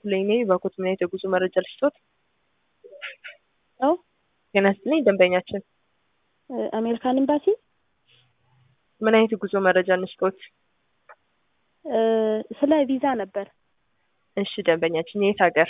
ይስጥልኝ። እኔ ባኮት ምን አይነት የጉዞ መረጃ ልስጦት? ነው ጤና ይስጥልኝ ደንበኛችን። አሜሪካን ኤምባሲ ምን አይነት የጉዞ መረጃ እንስጦት? ስለ ቪዛ ነበር። እሺ ደንበኛችን የት ሀገር?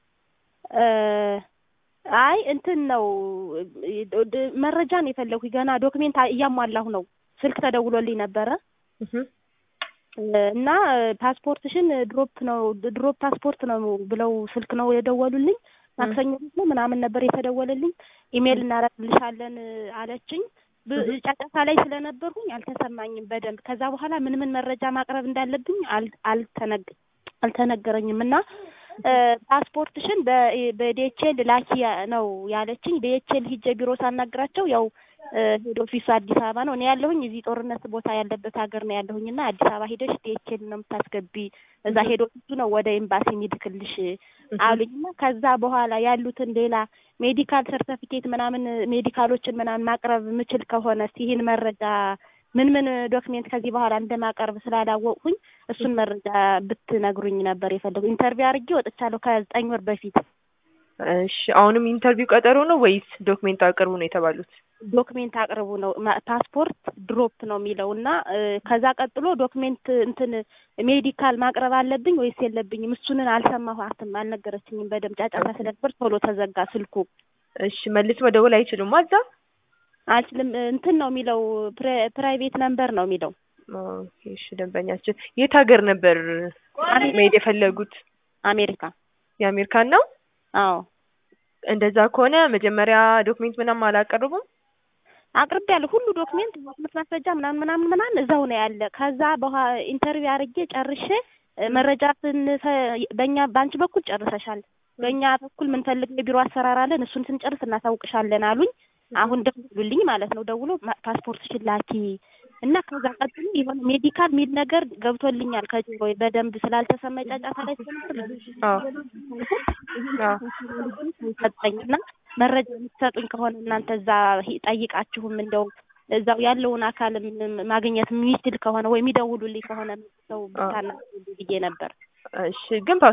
አይ እንትን ነው መረጃን የፈለኩ ገና ዶክሜንት እያሟላሁ ነው። ስልክ ተደውሎልኝ ነበረ እህ እና ፓስፖርትሽን ድሮፕ ነው ድሮፕ ፓስፖርት ነው ብለው ስልክ ነው የደወሉልኝ። ማክሰኞ ነው ምናምን ነበር የተደወለልኝ። ኢሜል እናረግልሻለን አለችኝ። ጫጫታ ላይ ስለነበርኩኝ አልተሰማኝም በደንብ። ከዛ በኋላ ምን ምን መረጃ ማቅረብ እንዳለብኝ አልተነግ አልተነገረኝም እና ፓስፖርትሽን በዲኤችኤል ላኪ ነው ያለችኝ። ዲኤችኤል ሂጄ ቢሮ ሳናግራቸው ያው ሄድ ኦፊሱ አዲስ አበባ ነው። እኔ ያለሁኝ እዚህ ጦርነት ቦታ ያለበት ሀገር ነው ያለሁኝ እና አዲስ አበባ ሄደሽ ዲኤችኤል ነው የምታስገቢ፣ እዛ ሄድ ኦፊሱ ነው ወደ ኤምባሲ የሚልክልሽ አሉኝ እና ከዛ በኋላ ያሉትን ሌላ ሜዲካል ሰርተፊኬት ምናምን ሜዲካሎችን ምናምን ማቅረብ ምችል ከሆነ ይህን መረጃ ምን ምን ዶክሜንት ከዚህ በኋላ እንደማቀርብ ስላላወቅሁኝ እሱን መረጃ ብትነግሩኝ ነበር የፈለጉ። ኢንተርቪው አድርጌ ወጥቻለሁ ከዘጠኝ ወር በፊት። እሺ አሁንም ኢንተርቪው ቀጠሮ ነው ወይስ ዶክሜንት አቅርቡ ነው የተባሉት? ዶክሜንት አቅርቡ ነው ፓስፖርት ድሮፕ ነው የሚለው እና ከዛ ቀጥሎ ዶክሜንት እንትን ሜዲካል ማቅረብ አለብኝ ወይስ የለብኝም? እሱንን አልሰማኋትም፣ አልነገረችኝም በደምብ ጫጫታ ስለነበር ቶሎ ተዘጋ ስልኩ። እሺ መልስ መደወል አይችሉም እዛ? አልችልም እንትን ነው የሚለው ፕራይቬት ነምበር ነው የሚለው። ኦኬ እሺ ደንበኛችን የት ሀገር ነበር መሄድ የፈለጉት? አሜሪካ። የአሜሪካን ነው? አዎ እንደዛ ከሆነ መጀመሪያ ዶክሜንት ምናምን አላቀርቡም? አቅርቤ ያለ ሁሉ ዶክሜንት ትምህርት ማስረጃ ምናምን ምናምን ምናምን እዛው ነው ያለ። ከዛ በኋላ ኢንተርቪው አድርጌ ጨርሼ መረጃ ስንፈ በእኛ በአንቺ በኩል ጨርሰሻል፣ በእኛ በኩል ምንፈልገው የቢሮ አሰራር አለን፣ እሱን ስንጨርስ እናሳውቅሻለን አሉኝ። አሁን ደውሉልኝ ማለት ነው። ደውሎ ፓስፖርትሽን ላኪ እና ከዛ ቀጥሎ የሆነ ሜዲካል ሚል ነገር ገብቶልኛል ከጆሮ በደንብ ስላልተሰማኝ ጫጫታ ላይ ሰጠኝ እና መረጃ የምትሰጡኝ ከሆነ እናንተ እዛ ጠይቃችሁም እንደው እዛው ያለውን አካል ማግኘት የሚችል ከሆነ ወይ የሚደውሉልኝ ከሆነ ሰው ብታናግሩልኝ ብዬ ነበር። እሺ ግን